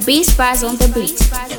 Beast Bars on the beat.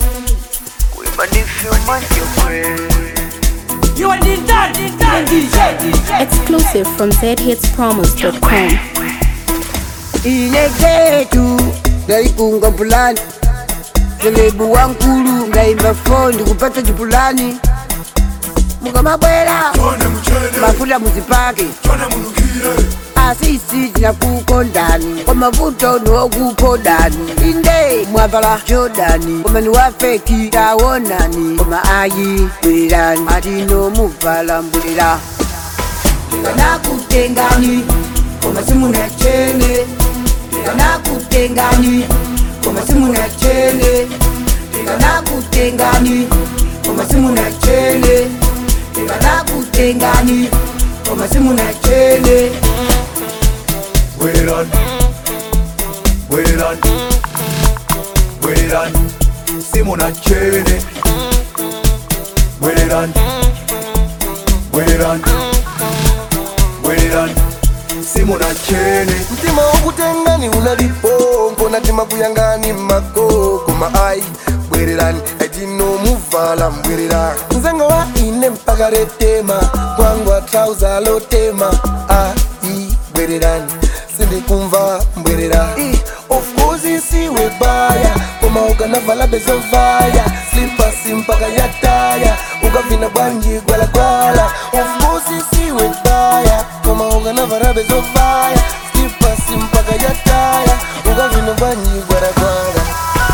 You are the dad, the dad, DJ, DJ. Exclusive from zhitspromos.com. ine ketu ndaikunga mpulani selebu wankulu ngaimba fondi kupata chipulani mukamabwera mafuta muzipake asisi tinakukondani kwa mavuto niwokupodani inde mwavala jodani koma ni wafeki tawonani koma ayi bwererani atino muvala mbulira ndikanakutengani koma simuna chene ndikanakutengani koma simuna chene ndikanakutengani koma simuna chene ndikanakutengani koma simuna chene Wait it on, wait it on, wait it on. Simona Chene. Wait it on, wait it on, wait it on. Simona Chene. mtima wokutengani unalipo natima kuyangani makoko maai bwererani etinomuvala mbwerera nzengo wa ine mpaka retema kwangwa trauza lotema ai bwererani sindikumva mbwerera I, of course isiwe baya koma ukanavala bezovaya slipasi mpaka yataya ukavina bwanji gwalagwala of course isiwe baya koma ukanavala bezovaya slipasi mpaka yataya ukavina bwanji gwalagwala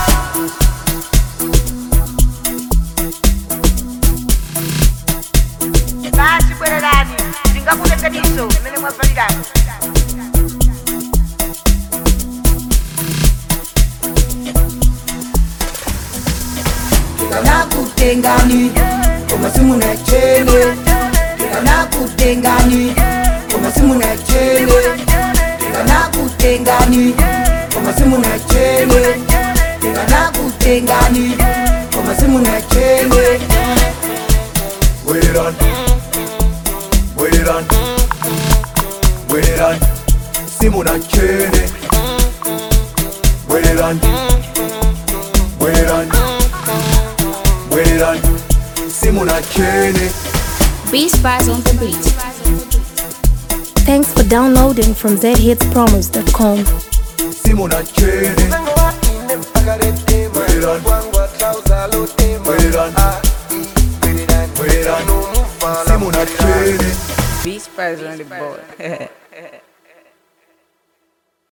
basi bwererani ndingakulekaniso imene mwavalirani ndikanakutengani koma simuna chene ndikanakutengani koma simuna chene ndikanakutengani koma simuna chene ndikanakutengani koma simuna chene Wait it on, wait it on, wait it on. Simona Chene. Wait it on, wait it on, wait it on. Simona Chene. Beast Bars on the beat. Thanks for downloading from zhitspromos.com. Simona Chene. nzengo wa ine mpaka retema Bwererani. kwangwa trauza lotema Bwererani. ai bwererani Bwererani. etinomuvala Simona Chene. Beast Bars on the board.